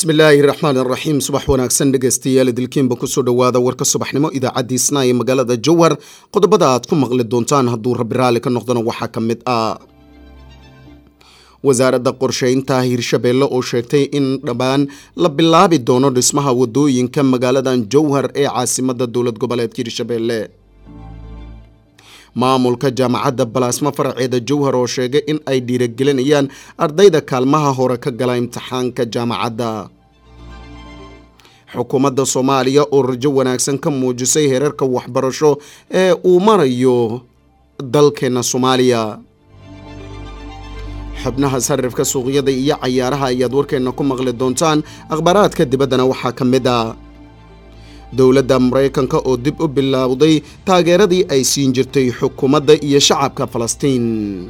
bismillaahi raxmaan raxiim subax wanaagsan dhegeystayaal idilkiinba kusoo dhowaada warka subaxnimo idaacaddiisna ee magaalada jowhar qodobada aad ku maqli doontaan hadduu rabbi raalli ka noqdona waxaa ka mid ah wasaaradda qorsheynta hirshabeelle oo sheegtay in dhammaan la bilaabi doono dhismaha wadooyinka magaaladan jowhar ee caasimada dowlad goboleedka hirshabeelle maamulka jaamacadda balaasmo faraceeda jowhar oo sheegay in ay dhiiragelinayaan ardayda kaalmaha hore ka gala imtixaanka jaamacadda xukuumadda soomaaliya oo rajo wanaagsan ka muujisay heerarka waxbarasho ee uu marayo dalkeena soomaaliya xubnaha sarifka suuqyada iyo cayaaraha ayaad warkeenna ku maqli doontaan akhbaaraadka dibaddana waxaa ka mid a dowladda maraykanka oo dib u bilowday taageeradii ay siin jirtay xukuumadda iyo shacabka falastiin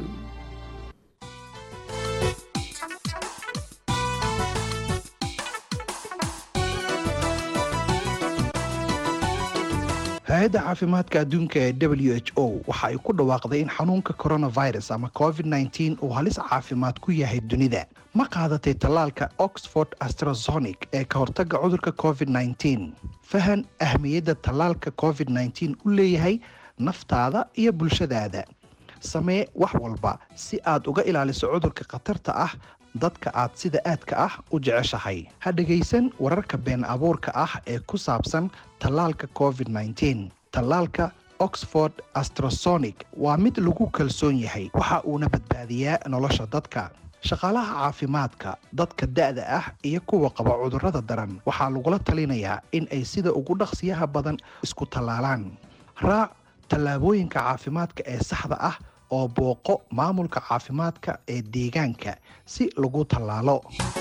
hay-adda caafimaadka adduunka ee w h o waxa ay ku dhawaaqday in xanuunka coronavirus ama covid nteen uu halis caafimaad ku yahay dunida ma qaadatay tallaalka oxford astrazonic ee ka hortagga cudurka covid nteen fahan ahmiyadda tallaalka covid nteen u leeyahay naftaada iyo bulshadaada samee wax walba si aad uga ilaaliso cudurka khatarta ah dadka aad sida aadka ah u jeceshahay ha dhegaysan wararka been abuurka ah ee ku saabsan tallaalka covid nteen tallaalka oxford astrasonic waa mid lagu kalsoon yahay waxa uuna badbaadiyaa nolosha dadka shaqaalaha caafimaadka dadka da-da ah iyo kuwa qaba cudurrada daran waxaa lagula talinayaa in ay sida ugu dhaqsiyaha badan isku tallaalaan raac tallaabooyinka caafimaadka ee saxda ah oo booqo maamulka caafimaadka ee deegaanka si lagu tallaalo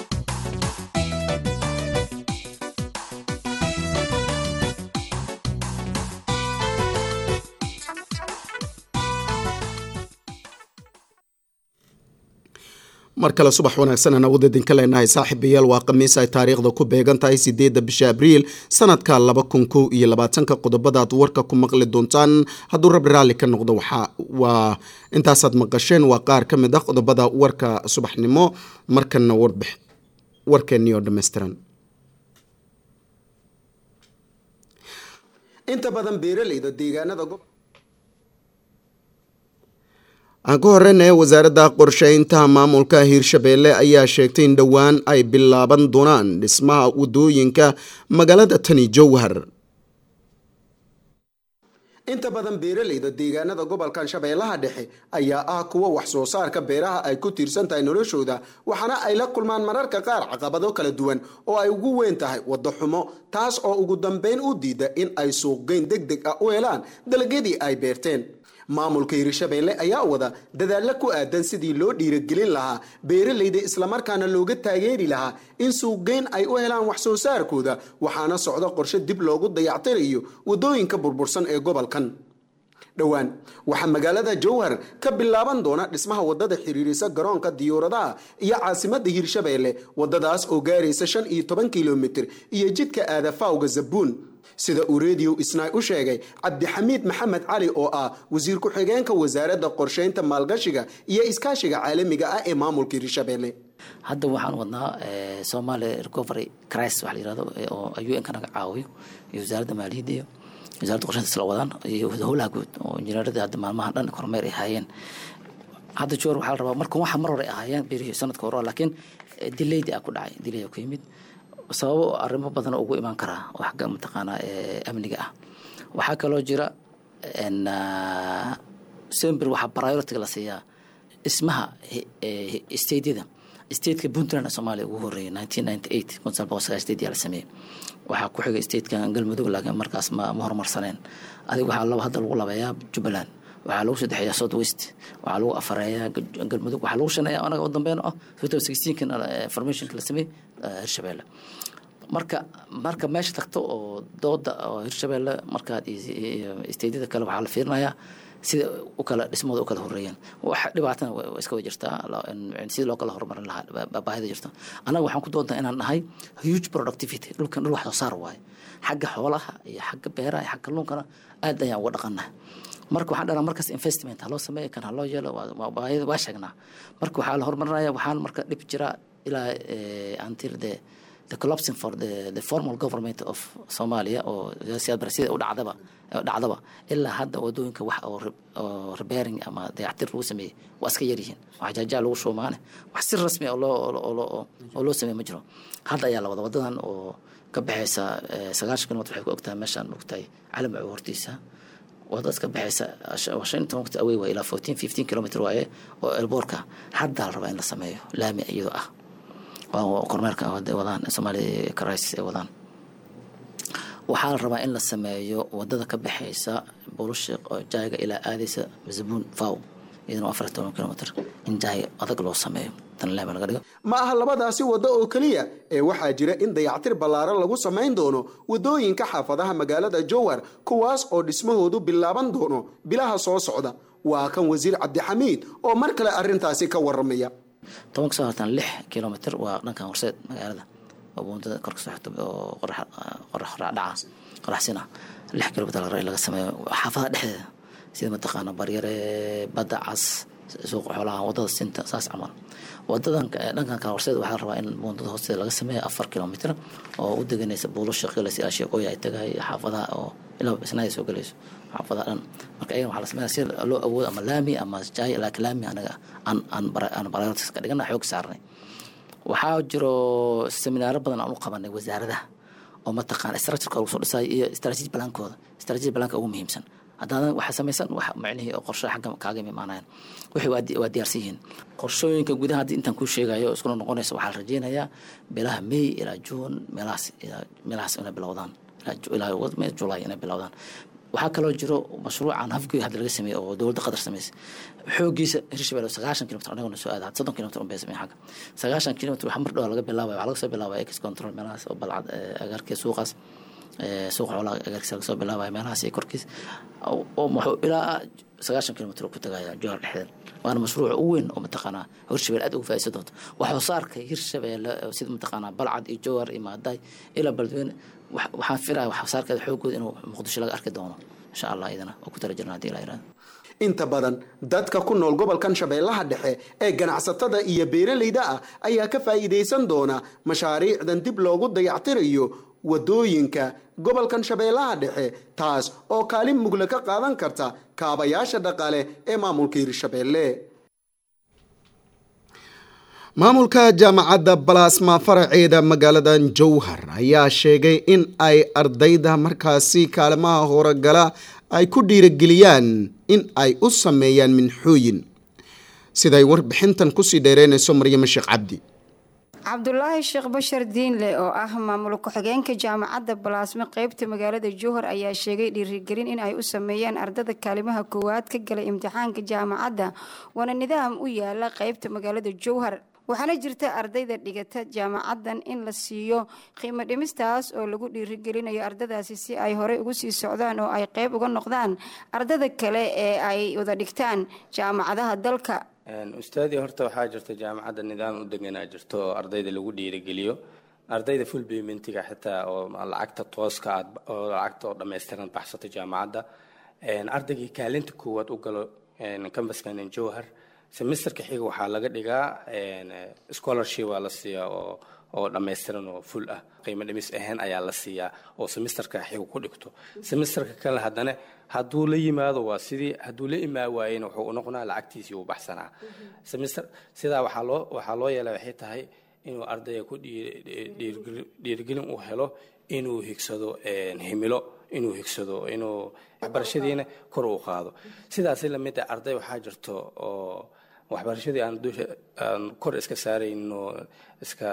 mar kale subax wanaagsan aan awood idinka leenahay saaxiibayaal waa khamiis ay taariikhda ku beegan tahay sideedda bisha abriil sanadka laba kun kow iyo labaatanka qodobadaad warka ku maqli doontaan hadduu rabbi raalli ka noqdo waxaa waa intaasaad maqasheen waa qaar ka mid ah qodobada warka subaxnimo markana warbix warkeennii oo dhammaystiran inta badan beeraleyda deegaanada aan ka horeyna wasaaradda qorsheynta maamulka hiirshabeelle ayaa sheegtay in dhowaan ay bilaaban doonaan dhismaha wadooyinka magaalada tani jowhar inta badan beeraleyda deegaanada gobolkan shabeellaha dhexe ayaa ah kuwa wax soo saarka beeraha ay ku tiirsan tahay noloshooda waxaana ay la kulmaan mararka qaar caqabado kala duwan oo ay ugu weyn tahay waddo xumo taas oo ugu dambeyn u diida in ay suuqgeyn deg deg ah u helaan dalagyadii ay beerteen maamulka hiirshabeelle ayaa wada dadaalla ku aadan sidii loo dhiiragelin lahaa beeraleyda islamarkaana looga taageeri lahaa in suuqgeyn ay u helaan wax soo saarkooda waxaana socda qorshe dib loogu dayactirayo waddooyinka burbursan ee gobolkan dhowaan waxaa magaalada jowhar ka bilaaban doona dhismaha wadada xiriirisa garoonka diyuuradaha iyo caasimada hiirshabeelle wadadaas oo gaaraysa shan iyo toban kilomitir iyo jidka aadafawga zabuun sida uu rediyo isnaay u sheegay cabdixamiid maxamed cali oo ah wasiir ku-xigeenka wasaaradda qorsheynta maalgashiga iyo iskaashiga caalamiga ah ee maamulka hiirshabeelle hadda waxaan wadnaa somalia recovery cris waxa la yirahdo oo u n ka naga caawiyo iyo wasaaradda maaliyadda iyo wasaaradda qorsheynta isla wadaan iyo howlaha guud oo injineerada hadda maalmahan dhan kormeer ay haayeen hadda joor waxaa la rabaa marka waxa mar hore ay ahaayeen berihii sanadka hore laakiin dilaydi a ku dhacay dilay ku yimid sababo arrimo badan ugu imaan karaa oo xagga mataqaanaa amniga ah waxaa kaloo jira sember waxaa priority la siiyaa dhismaha stateyada stateka puntland soomaaliya ugu horeeyay nineteen ninety eight kun sagaal boqol sagaal state yaa la sameeyey waxaa ku xigay stateka galmudug laakiin markaas ma ma horumarsaneen adiga waxaa laba hadda lagu labeeyaa jubbaland waxaa lagu saddexeeyaa south west waxaa lagu afareeyaa galmudug waxaa lagu shaneeyaa anaga u dambeyn ah two sixteenkan formationka la sameeyey hirshabeelle marka marka meesha tagto oo dooda oo hirshabeelle markaad steydyada kale waxaa la fiirinayaa sida u kala dhismooda u kala horeeyeen wax dhibaatana waa iska way jirtaa sidii loo kala horumarin lahaa baahida jirta annaga waxaan ku doontaa inaan nahay huge productivity dhulkan dhul wax soo saar waaye xagga xoolaha iyo xagga beeraha iyo xagga kalluunkana aad ayaan uga dhaqannahay marka waxaan dhanaa markaas investment haloo sameeya kan haloo yeelo waa sheegnaa marka waxaa la horumarinaya waxaan marka dhib jira ilaa until the the collapsing for the, the formal government of Somalia oo siyaad bar sida u dhacdaba dhacdaba ilaa hadda wadooyinka wax oo oo repairing ama dayactir lagu sameeyey waa iska yar yihiin wax jaajaa lagu shuumaane wax si rasmi oo loo oo oo loo sameey ma jiro hadda ayaa la wada wadadan oo ka baxaysa sagaashan kilomitr waxay ku ogtahay meeshaan ogtahay calamacu hortiisa wadadaas ka baxaysa shan toban waqti awey waa ilaa fourteen fifteen kilomitr waaye oo elboorka haddaa la rabaa in la sameeyo laami iyadoo ah kormeerka wadaan somali karais ay wadaan waxaa la rabaa in la sameeyo wadada ka baxaysa bulushiq oo jaaga ilaa aadaysa zabuun faw iyadana afar toban kilomitr in jaay adag loo sameeyo tan laami laga dhigo ma aha labadaasi waddo oo keliya ee waxaa jira in dayactir ballaaran lagu samayn doono waddooyinka xaafadaha magaalada jowhar kuwaas oo dhismahoodu bilaaban doono bilaha soo socda waa kan wasiir cabdixamiid oo mar kale arrintaasi ka waramaya toban kasoo hartaan lix kilomitr waa dhankan horseed magaalada oo buundada kor kasoo xigto oo qorax dhaca qoraxsina lix kilomitr laga sameeyo xaafadaha dhexdeeda sida mataqaana baryare badda cas suuqa xoolaha wadada sinta saas camal wadadan dhankan kale horseed waxaa rabaa in buundada hoosteeda laga sameeyo afar kilomitr oo u deganaysa buulo shaqilasi asheeqooya ay tagay xaafadaha oo ilaa isnaada soo galayso xaafadaha dhan marka ayagan waxaa la sameeya si loo awoodo ama laami ama jaay laakiin laami anaga aan aan aan priorities ka dhigana xoog saarnay waxaa jiro seminaaro badan aan u qabanay wasaaradaha oo mataqaana structureka lagu soo dhisayo iyo strategy balaankooda strategy balaanka ugu muhiimsan haddaadan waxa samaysan wax macnihii oo qorshe xagga kaaga imaanayaan wixii waa diyaarsan yihiin qorshooyinka gudaha haddii intaan kuu sheegayo iskuna noqonaysa waxaa la rajeynayaa bilaha may ilaa juun meelahaas meelahaas inay bilowdaan ilaa julay inay bilowdaan waxaa kaloo jiro mashruucan hafgoy hadda laga sameeyey oo dowladda qatar sameysay xoogiisa hirshabelle sagaashan kilomitr anagona soo aada soddon kilomitr unbay sameyn xagga sagaashan kilomitr waxa mar dhow laga bilaabaya waxaa laga soo bilaabaya ex control meelahaas oo balcad agaarkii suuqaas suuqa xoolaha agaarkiisa laga soo bilaabaya meelahaas iyo korkiis oo wuxuu ilaa sagaashan kilomitr ku tagaya jowhar dhexdeeda waana mashruuc u weyn oo mataqaanaa hirshabelle aad ugu faa'iidsan doonto wax soo saarka hirshabelle sida mataqaanaa balcad iyo jowhar iyo maadaay ilaa beledweyne waxaan filaya wax soo saarkeeda xoogooda inuu muqdisho laga arki doono insha allah idana oo ku tala jirna hadii la yirahdo inta badan dadka ku nool gobolkan shabeellaha dhexe ee ganacsatada iyo beeralayda ah ayaa ka faa'iidaysan doona mashaariicdan dib loogu dayactirayo wadooyinka gobolkan shabeellaha dhexe taas oo kaalin mugle ka qaadan karta kaabayaasha dhaqaale ee maamulka hirshabeelle maamulka jaamacadda balasma faraceeda magaalada jowhar ayaa sheegay in ay ardayda markaasi kaalimaha horogala ay ku dhiirageliyaan in ay u sameeyaan minxooyin siday warbixintan kusii dheereynayso maryamo sheekh cabdi cabdulaahi sheekh bashar diinle oo ah maamul ku-xigeenka jaamacadda balaasme qeybta magaalada jowhar ayaa sheegay dhiirigelin in ay u sameeyaan ardada kaalimaha koowaad ka galay imtixaanka jaamacadda waana nidaam u yaala qeybta magaalada jowhar waxaana jirta ardayda dhigata jaamacaddan in la siiyo qiimo dhimistaas oo lagu dhiirigelinayo ardadaasi si ay horey ugu sii socdaan oo ay qeyb uga noqdaan ardada kale ee ay wada dhigtaan jaamacadaha dalka ustaadii horta waxaa jirta jaamacadda nidaam u deganaa jirto oo ardayda lagu dhiirigeliyo ardayda full paymentiga xitaa oo lacagta tooska aad oo lacagta oo dhammaystiran baxsato jaamacadda ardaygii kaalinta koowaad u galo kambaskan jowhar semesterka xiga waxaa laga dhigaa scholarship waa la siiyaa oo oo dhammaystiran oo full ah qiimo dhimis ahaan ayaa la siiyaa oo semesterka xiga ku dhigto semesterka kale haddana hadduu la yimaado waa sidii hadduu la imaa waayena wuxuu unoqonaa lacagtiisii uu baxsanaa semester sidaa waxaa loo waxaa loo yeelay waxay tahay inuu ardayga ku dhiirigelin uu helo inuu higsado himilo inuu higsado inuu waxbarashadiina kor uu qaado sidaasi lamid ah arday waxaa jirto oo waxbarashadii aan dusha aan kor iska saarayno iska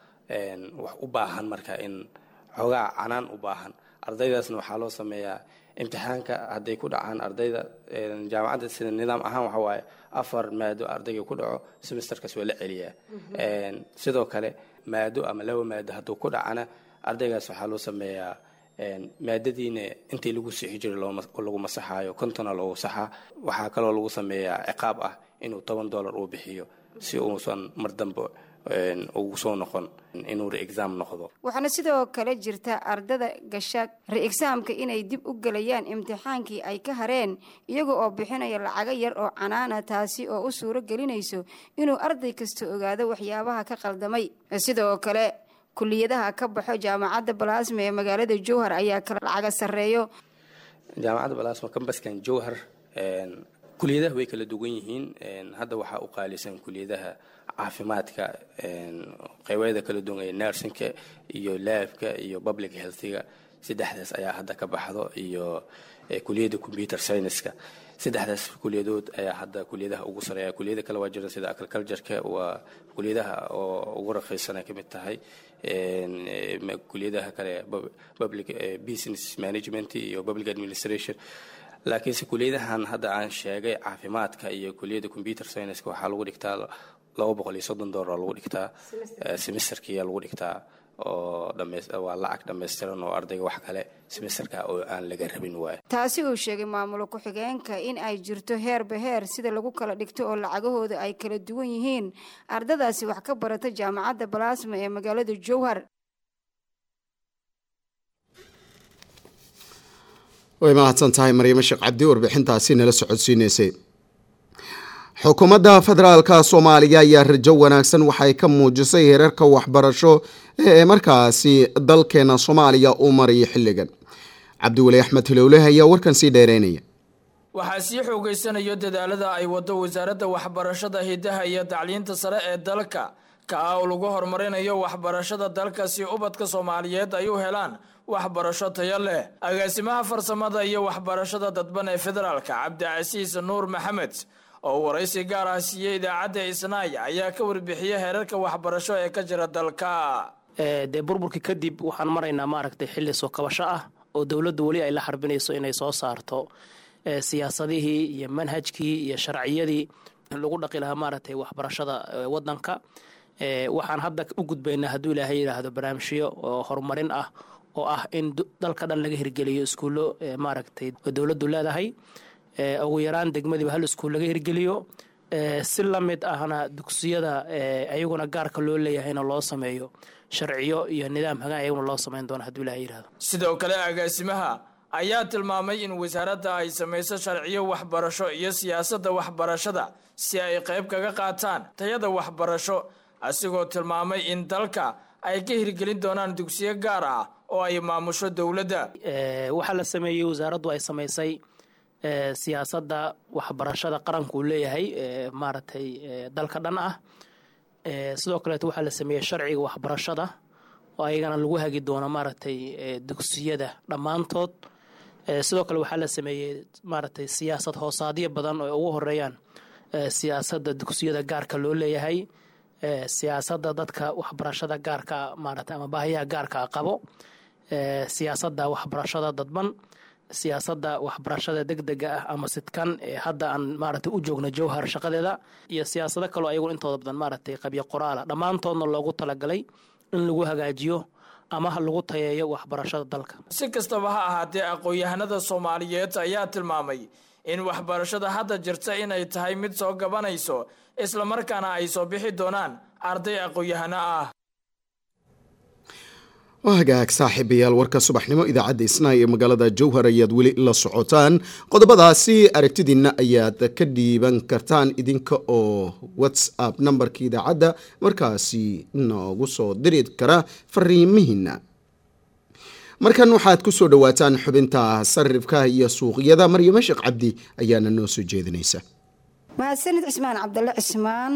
wax u baahan marka in xoogaa canaan u baahan ardaydaasna waxaa loo sameeyaa imtixaanka hadday ku dhacaan ardayda jaamacadda sida nidaam ahaan waxa waaye afar maado ardayga ku dhaco semesterkaas waa la celiyaa sidoo kale maado ama laba maado hadduu ku dhacana ardaygaas waxaa loo sameeyaa maadadiina intii lagu sixi jiray lagu masaxaayo kontona loogu saxaa waxaa kaloo lagu sameeyaa ciqaab ah inuu toban dollar uu bixiyo si uusan mar dambe ugu soo noqon inuu re-exam noqdo waxaana sidoo kale jirta ardada gasha re-exaamka inay dib u gelayaan imtixaankii ay ka hareen iyaga oo bixinaya lacago yar oo canaana taasi oo u suuro gelinayso inuu arday kasta ogaado waxyaabaha ka qaldamay sidoo kale kuliyadaha ka baxo jaamacadda balaasma ee magaalada jowhar ayaa kala lacaga sarreeyo jaamacadda balaasma kambaskan jowhar kuliyadaha way kala duwan yihiin hadda waxaa u qaalisan kuliyadaha caafimaadka qeybeeda kala duwan ee nersinka iyo laabka iyo public healthiga saddexdaas ayaa hadda ka baxdo iyo kuliyadda computer scienceska saddexdaas kuliyadood ayaa hadda kuliyadaha ugu sareeya kuliyada kale waa jiran sida agricultureka waa kuliyadaha oo ugu raqiisana ka mid tahay kuliyadaha kale public business management iyo public administration laakiinse kuliyadahan hadda aan sheegay caafimaadka iyo kuliyadda computer scienceska waxaa lagu dhigtaa laba boqol iyo soddon dollar lagu dhigtaa semesterkiyaa lagu dhigtaa oo waa lacag dhammaystiran oo ardayga wax kale semesterka oo aan laga rabin waayo taasi uu sheegay maamulo ku-xigeenka in ay jirto heerba heer sida lagu kala dhigto oo lacagahooda ay kala duwan yihiin ardadaasi wax ka barata jaamacadda balaasma ee magaalada jowhar way mahadsan tahay maryamo sheekh cabdi warbixintaasi nala socodsiineysay xukuumadda federaalka soomaaliya ayaa rajo wanaagsan waxay ka muujisay heerarka waxbarasho ee markaasi dalkeena soomaaliya uu maraya xilligan cabdiweli axmed hilowleh ayaa warkan sii dheereynaya waxaa sii xoogeysanayo dadaalada ay wado wasaaradda waxbarashada hidaha iyo tacliinta sare ee dalka ka ah oo lagu horumarinayo waxbarashada dalka si ubadka soomaaliyeed ay u helaan waxbarasho tayo leh agaasimaha farsamada iyo waxbarashada dadban ee federaalka cabdicasiis nuur maxamed oo waraysi gaar ah siiyey idaacadda isnaay ayaa ka warbixiyey heerarka waxbarasho ee ka jira dalka dee burburka kadib waxaan maraynaa maaragtay xilli soo kabasho ah oo dowladdu weli ay la xarbinayso inay soo saarto siyaasadihii iyo manhajkii iyo sharciyadii lagu dhaqi lahaa maaragtay waxbarashada wadanka waxaan hadda u gudbaynaa hadduu ilaahay yidhaahdo barnaamijyo oo horumarin ah oo ah in dalka dhan laga hirgeliyo iskuullo maaragtay dowladdu leedahay ugu yaraan degmadiiba hal iskuul laga hirgeliyo si la mid ahna dugsiyada ayaguna gaarka loo leeyahayna loo sameeyo sharciyo iyo nidaam hagaan ayaguna loo samayn doono hadduu ilahay yidhahdo sidoo kale agaasimaha ayaa tilmaamay in wasaaradda ay samayso sharciyo waxbarasho iyo siyaasadda waxbarashada si ay qayb kaga qaataan tayada waxbarasho asigoo tilmaamay in dalka ay ka hirgelin doonaan dugsiyo gaar ah oo ay maamusho dowladda waxaa la sameeyey wasaaraddu ay samaysay siyaasadda waxbarashada qaranku uu leeyahay maaragtay dalka dhan ah sidoo kaleeto waxaa la sameeyey sharciga waxbarashada oo ayagana lagu hagi doono maaragtay dugsiyada dhammaantood sidoo kale waxaa la sameeyey maaragtay siyaasad hoosaadyo badan oo ugu horeeyaan siyaasadda dugsiyada gaarka loo leeyahay siyaasadda dadka waxbarashada gaarka maaragtay ama baahiyaha gaarka qabo siyaasadda waxbarashada dadban siyaasadda waxbarashada degdega ah ama sidkan ee hadda aan maaragtay u joogno jowhar shaqadeeda iyo siyaasado kaloo ayagu intooda badan maaragtay qabyo qoraala dhammaantoodna loogu talagalay in lagu hagaajiyo ama lagu tayeeyo waxbarashada dalka si kastaba ha ahaatee aqoon-yahanada soomaaliyeed ayaa tilmaamay in waxbarashada hadda jirta inay tahay mid soo gabanayso islamarkaana ay soo bixi doonaan arday aqoon-yahano ah waa hagaag saaxiibayaal warka subaxnimo idaacadda isnaay ee magaalada jowhar ayaad weli la socotaan qodobadaasi aragtidiinna ayaad ka dhiiban kartaan idinka oo whatsapp nambarka idaacadda markaasi noogu soo diri kara fariimihiina markan waxaad ku soo dhowaataan xubinta sarifka iyo suuqyada maryamo sheekh cabdi ayaana noo soo jeedinaysa mahadsanid cismaan cabdalle cismaan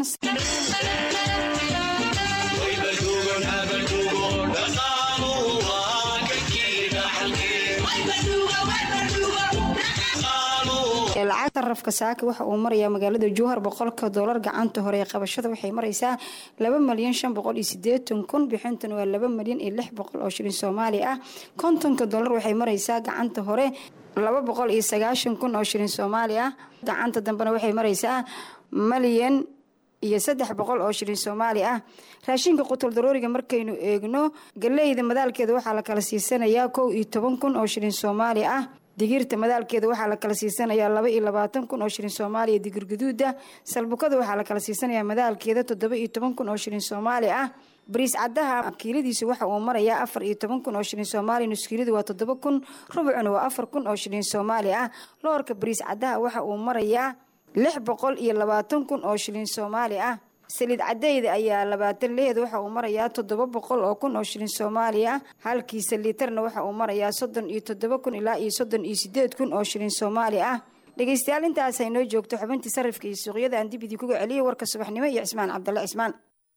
lacagta rafka saaka waxa uu marayaa magaalada jowhar boqolka doolar gacanta hore ee qabashada waxay maraysaa laba malyan shan boqol iyo sideetan kun bixintan waa laba malyan iyo lix boqol oo shilin soomaali ah kontonka doolar waxay maraysaa gacanta hore laba boqol iyo sagaashan kun oo shilin soomaali ah gacanta dambena waxay maraysaa malyan iyo saddex boqol oo shilin soomaali ah raashinka qutul darooriga markaynu eegno galeyda madaalkeeda waxaa la kala siisanayaa kow iyo toban kun oo shilin soomaali ah digirta madaalkeeda waxaa la kala siisanayaa laba iyo labaatan kun oo shilin soomaaliya digir guduuda salbukada waxaa la kala siisanayaa madaalkeeda toddoba iyo toban kun oo shilin soomaali ah bariis caddaha kiiladiisu waxa uu marayaa afar iyo toban kun oo shilin soomaaliya nuskiiladu waa toddoba kun rubucuna waa afar kun oo shilin soomaali ah loorka bariis caddaha waxa uu marayaa lix boqol iyo labaatan kun oo shilin soomaali ah saliid cadeyda ayaa labaatan leed waxa uu marayaa toddoba boqol oo kun oo shilin soomaaliya ah halkiisa liitarna waxa uu marayaa soddon iyo toddoba kun ilaa iyo soddon iyo sideed kun oo shilin soomaali ah dhegeystayaal intaas ay noo joogto xubintii sarifka iyo suuqyada aan dib idinkuga celiyay warka subaxnimo iyo cismaan cabdalle cismaan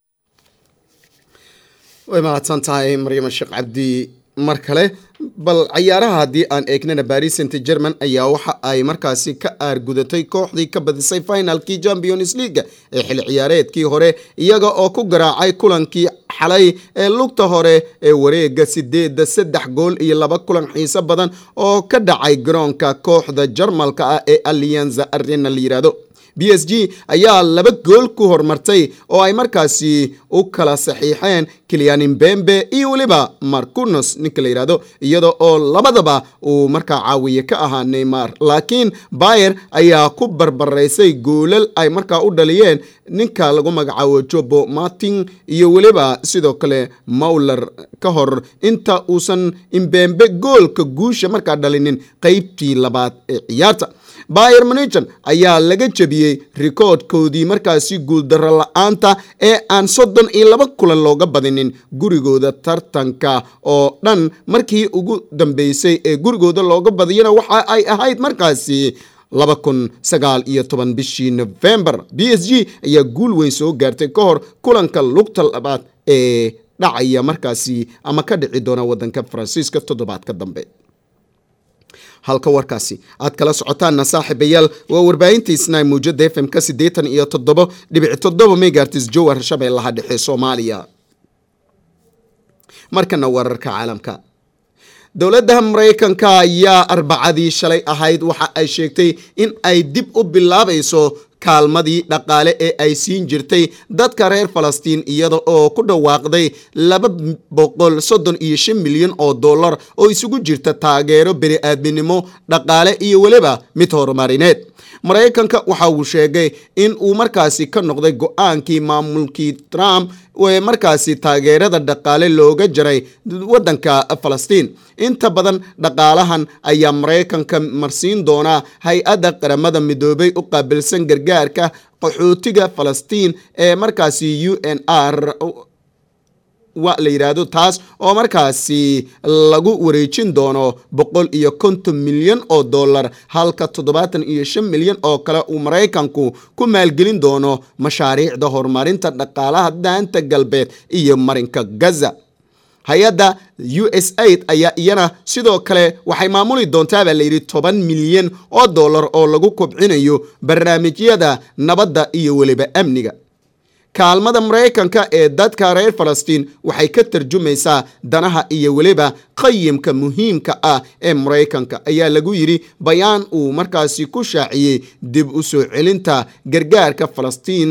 way mahadsan tahay maryamo sheekh cabdi mar kale bal cayaaraha haddii aan eegnana baris saint german ayaa waxa ay markaasi ka aargudatay kooxdii ka badisay finalkii champions league ee xilli ciyaareedkii hore iyaga oo ku garaacay kulankii xalay ee lugta hore ee wareega sideeda saddex gool iyo laba kulan xiiso badan oo ka dhacay garoonka kooxda jarmalka ah ee allianza arena la yiraahdo b s g ayaa laba gool ku hormartay oo ay markaasi u kala saxiixeen kilian imbembe iyo weliba marcunos ninka la yidhahdo iyada oo labadaba uu markaa caawiye ka ahaa neymar laakiin bayer ayaa ku barbaraysay goolal ay markaa u dhaliyeen ninka lagu magacaabo jobo martin iyo weliba sidoo kale mawler ka hor inta uusan imbembe goolka guusha markaa dhalinin qeybtii labaad ee ciyaarta bayer monichen ayaa laga jebiyey rikoodhkoodii markaasi guuldaro la-aanta ee aan soddon iyo laba kulan looga badinin gurigooda tartanka oo dhan markii ugu dambeysay ee gurigooda looga badiyana waxa ay ahayd markaasi laba kun sagaal iyo toban bishii november b s g ayaa guul weyn soo gaartay ka hor kulanka lugta labaad ee dhacaya markaasi ama ka dhici doona wadanka faransiiska toddobaadka dambe halka warkaasi aad kala socotaanna saaxiibayaal waa warbaahintiisna muujada f m ka siddeetan iyo toddobo dhibic toddoba megartis jowar shabeellaha dhexe soomaaliya markana wararka caalamka dowladda maraykanka ayaa arbacadii shalay ahayd waxa ay sheegtay in ay dib u bilaabayso kaalmadii dhaqaale ee ay siin jirtay dadka reer falastiin iyada oo ku dhawaaqday laba boqol soddon iyo shan milyan oo dollar oo isugu jirta taageero bini-aadminimo dhaqaale iyo weliba mid horumarineed maraykanka waxa uu sheegay in uu markaasi ka noqday go-aankii maamulkii trump ee markaasi taageerada dhaqaale looga jaray waddanka falastiin inta badan dhaqaalahan ayaa maraykanka marsiin doonaa hay-adda qaramada midoobay u qaabilsan gargaarka qaxootiga falastiin ee markaasi u n r wa la yidhaahdo taas oo markaasi lagu wareejin doono boqol iyo konton milyan oo dollar halka toddobaatan iyo shan milyan oo kale uu maraykanku ku maalgelin doono mashaariicda horumarinta dhaqaalaha daanta galbeed iyo marinka gaza hay-adda u s aid ayaa iyana sidoo kale waxay maamuli doontaa baa layidhi toban milyan oo dollar oo lagu kobcinayo barnaamijyada nabadda iyo weliba amniga kaalmada maraykanka ee dadka reer falastiin waxay ka tarjumaysaa danaha iyo weliba qayimka muhiimka ah ee maraykanka ayaa lagu yidhi bayaan uu markaasi ku shaaciyey dib u soo celinta gargaarka falastiin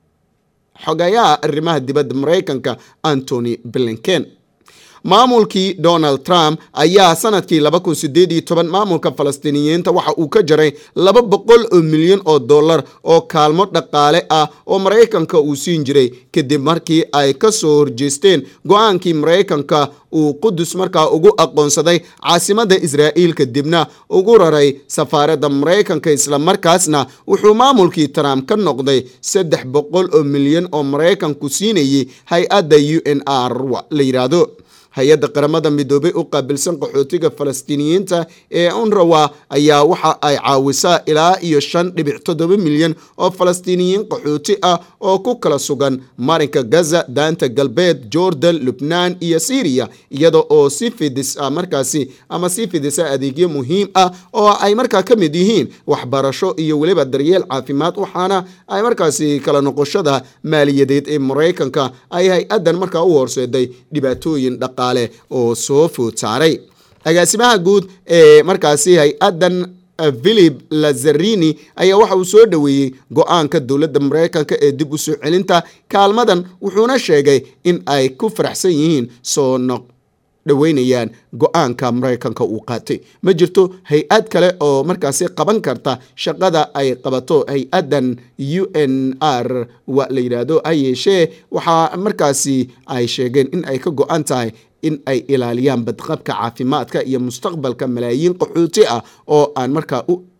xogayaha arrimaha dibadda maraykanka antony blinken maamulkii donald trump ayaa sanadkii maamulka falastiiniyiinta waxa uu ka jaray laba boqol oo milyan oo dollar oo kaalmo dhaqaale ah oo maraykanka uu siin jiray kadib markii ay ka soo horjeesteen go-aankii maraykanka uu qudus markaa ugu aqoonsaday caasimada israa'iil kadibna ugu raray safaaradda maraykanka islamarkaasna wuxuu maamulkii trump ka noqday saddex boqol oo milyan oo maraykanku siinayay hay-adda u n r la yidhaahdo hay-adda qaramada midoobay u qaabilsan qaxootiga falastiiniyiinta ee unrawa ayaa waxa ay caawisaa ilaa iyo shan dhibic toddoba milyan oo falastiiniyiin qaxooti ah oo ku kala sugan marinka gaza daanta galbeed jordan lubnaan iyo syriya iyada oo si fidis ah markaasi ama sii fidisa adeegyo muhiim ah oo ay markaa ka mid yihiin waxbarasho iyo weliba daryeel caafimaad waxaana ay markaasi kala noqoshada maaliyadeed ee maraykanka ay hay-addan markaa u horseeday dhibaatooyin dhaqa oo soo food saaray agaasimaha guud ee markaasi hay-addan philip lazarini ayaa waxa uu soo dhoweeyey go-aanka dowladda maraykanka ee dib u soo celinta kaalmadan wuxuuna sheegay in ay ku faraxsan yihiin soo noq dhoweynayaan go-aanka maraykanka uu qaatay ma jirto hay-ad kale oo markaasi qaban karta shaqada ay qabato hay-addan u n r wa la yidhaahdo ha yeeshee waxaa markaasi ay sheegeen in ay ka go-an tahay in ay ilaaliyaan badqabka caafimaadka iyo mustaqbalka malaayiin qaxooti ah oo aan markaa u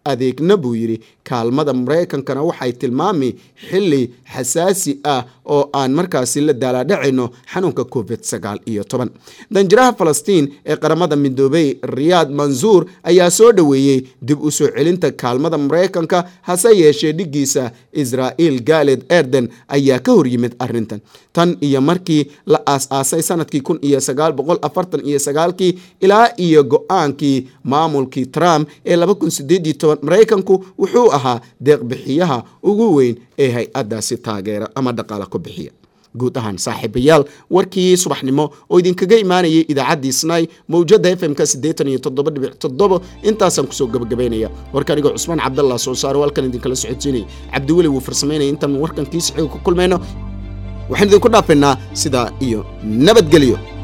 adeegna buu yidhi kaalmada maraykankana waxay tilmaami xili xasaasi ah oo aan markaasi la daalaadhacayno xanuunka covid sagaal iyo toban danjiraha falastiin ee qaramada midoobey riyaad mansuur ayaa soo dhoweeyey dib u soo celinta kaalmada maraykanka hase yeeshee dhiggiisa israa'iil gaaled erden ayaa ka hor yimid arrintan tan iyo markii la aas-aasay sanadkii kun iyo sagaal boqol afartan iyo sagaalkii ilaa iyo go-aankii maamulkii trump ee laba kun sideed iyo toban maraykanku wuxuu ahaa deeqbixiyaha ugu weyn ee hay-addaasi taageera ama dhaqaale ku bixiya guud ahaan saaxiibayaal warkii subaxnimo oo idinkaga imaanayay idaacaddii snai mawjada f m-ka siddeetan iyo toddoba dhibic toddobo intaasaan kusoo gabagabaynaya warka anigoo cusmaan cabdallah soo saaro halkan idinkala socodsiinaya cabdiweli wuu farsamaynaya intaan warkan kii saxiiga ku kulmayno waxaan idinku dhaafaynaa sidaa iyo nabadgelyo